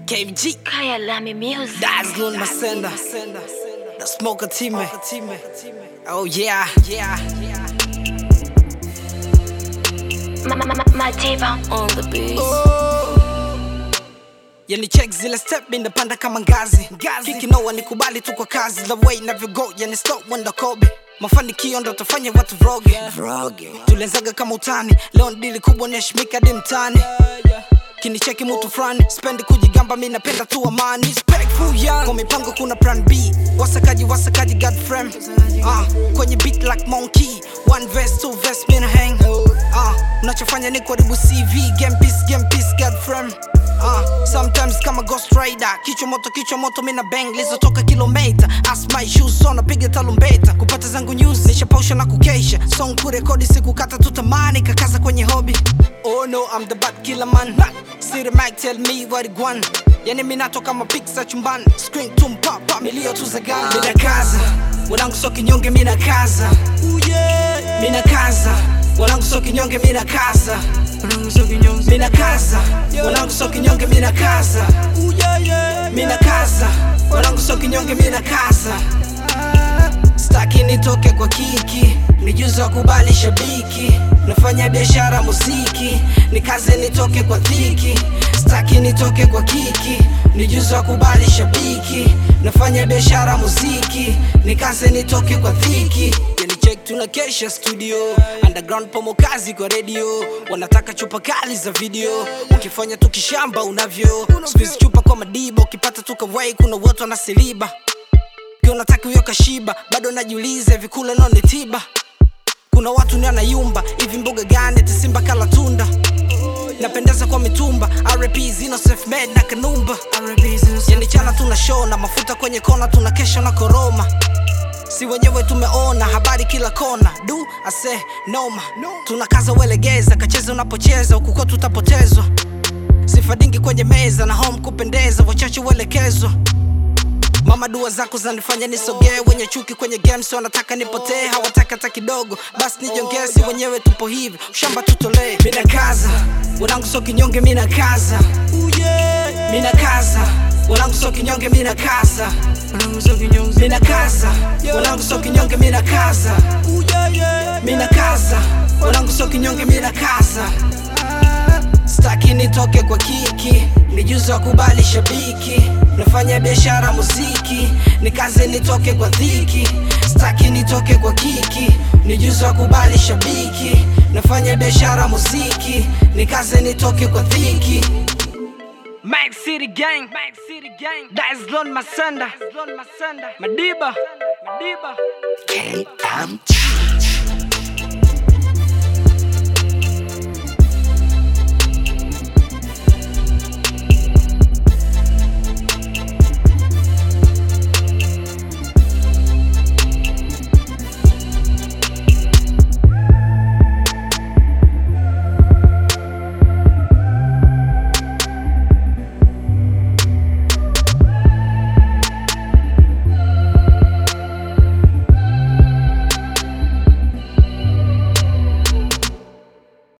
KMG, Kaya Lami Music. that's Lil Masenda, the smoker team. Oh yeah, yeah. Ma- ma- ma- Madiba on the beat. Yani check zile step inapanda kama ngazi kiki noa nikubali tu kwa kazi the way navyogo yani stop wenda kobe mafanikio ndo tafanya watu vroge tulianzaga kama utani leo dili kubwa neshimika di mtani kinicheki mutu fulani spendi kujigamba mi napenda tu amani Respectful young. kwa mipango kuna plan b wasakaji wasakaji god frame uh, kwenye beat like monkey one verse two verse mina hang uh, unachofanya ni kuharibu cv game piece game piece god frame Uh, sometimes kama ghost rider kichwa moto kichwa moto mina bang lizotoka kilomita as my shoes on napiga talumbeta kupata zangu news nishapausha na kukesha song kurekodi sikukata tutamani kakaza kwenye hobby oh no I'm the bad killer man see the mic tell me what it want yani minato kama pizza chumbani screen tumpapa milio tu za gani mina kaza wanangu so kinyonge mina kaza mina kaza wanangu so kinyonge mina kaza mina kaza wanangu so kinyonge mina kaza mina kaza wanangu so kinyonge mina kaza staki nitoke kwa kiki nijuzi wa kubali shabiki nafanya biashara muziki nikaze nitoke kwa dhiki staki nitoke kwa kiki nijuzi wa kubali shabiki nafanya biashara muziki nikaze nitoke kwa dhiki yani check tuna kesha studio underground pomo kazi kwa radio wanataka chupa kali za video ukifanya tukishamba unavyo squeeze chupa kwa madiba ukipata tukawai kuna watu wanasiliba Pia unataka huyo kashiba bado najiuliza hivi kule nao ni tiba kuna watu ni anayumba hivi mboga gani tisimba kala tunda napendeza kwa mitumba rp zino self-made na kanumba yani chana tuna show na mafuta kwenye kona tuna kesha na koroma si wenyewe tumeona habari kila kona du ase noma tunakaza uelegeza kacheza unapocheza ukuko tutapotezwa sifa dingi kwenye meza na home kupendeza wachache uelekezwa mama dua zako zanifanya nisogee wenye chuki kwenye games wanataka nipotee hawataka hata kidogo basi nijongezi wenyewe tupo hivi ushamba tutolee mina kaza wanangu so kinyonge mina kaza mina kaza wanangu so kinyonge mina kaza mina kaza wanangu so kinyonge mina kaza mina kaza wanangu so kinyonge mina kaza staki nitoke kwa kiki nijuzi wa kubali shabiki nafanya biashara muziki nikaze nitoke kwa dhiki staki nitoke kwa kiki nijuzi wa kubali shabiki nafanya biashara muziki nikaze nitoke kwa dhiki Mac City Gang, Mac City Gang, that's Lon Masenda, Madiba, Madiba. KMG.